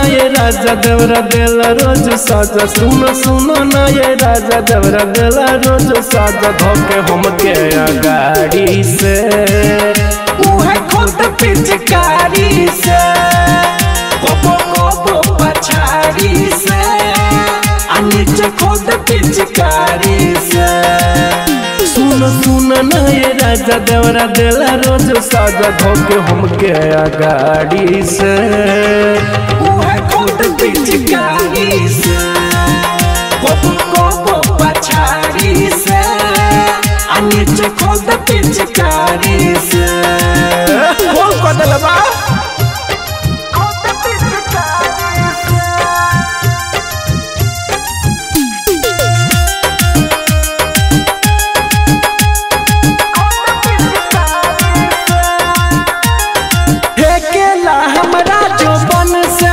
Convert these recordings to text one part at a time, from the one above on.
ये राजा देवरा देला रोज साजा सुनो सुनो ना ये राजा देवरा देला रोज साजा धोके हमके गाड़ी से उहे खुद पिचकारी से कोबो कोबो पछाड़ी से आ नीचे खुद पिचकारी से सुनो सुनो ना ये राजा देवरा देला रोज साजा धोके हमके गाड़ी से उहे खुद पिचकारी से कोबो कोबो पछाड़ी से आ नीचे खुद पिचकारी से बोल कदल बा खुद पिचकारी से फेकेला हमरा जो बन से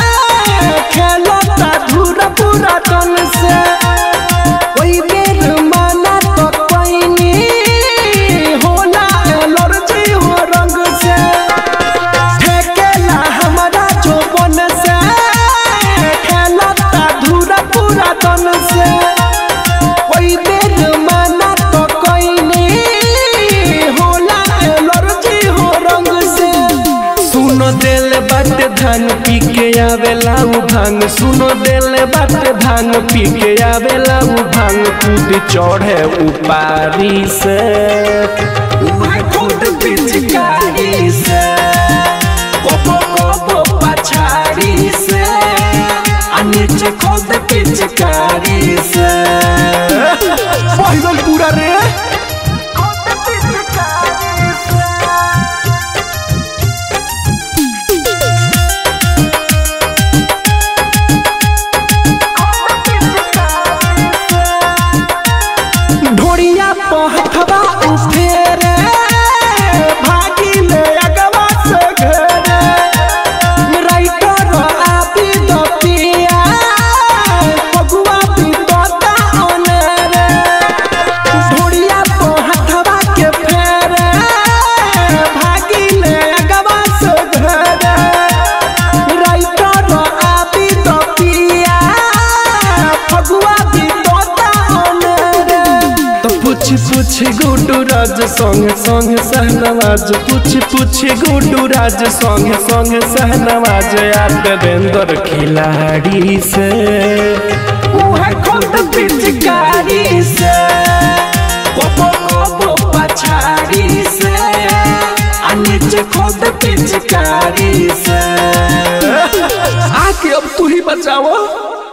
खेलता धूरा पूरा तन से ओई बेर माना तो कोइनी होला एलर्जी हो रंग से फेकेला हमरा जो बन से खेलता धूरा पूरा तन से ओई बेर माना तो कोइनी होला एलर्जी हो रंग से सुनो दिल बाटे भांग पी के आवेला उ भांग सुनो दिल बाटे भांग पी के आवेला उ भांग कूद चढ़े उपारी से उहे खुद पिचकारी से कोबो कोबो पछाड़ी से आ नीचे खुद पिचकारी से पहिरल पूरा रे खुद पिचकारी से ढोड़िया पहथवा उफेरे भागी ले अगवा से घरे राइटर आपी दो पिया पगुआ पी तोता ओनेरे ढोड़िया पहथवा के फेरे भागी ले अगवा से घरे राइटर आपी दो पिया पगुआ पी तोता ओनेरे तो पूछ पूछ गुडू राज संग संग सहनवाज पूछ पूछ गुडू राज संग संग सहनवाज यार देवेंद्र खिलाड़ी से उहे खुद पिचकारी से कोबो कोबो पछाड़ी से आ नीचे खुद पिचकारी से आके अब तू ही बचाओ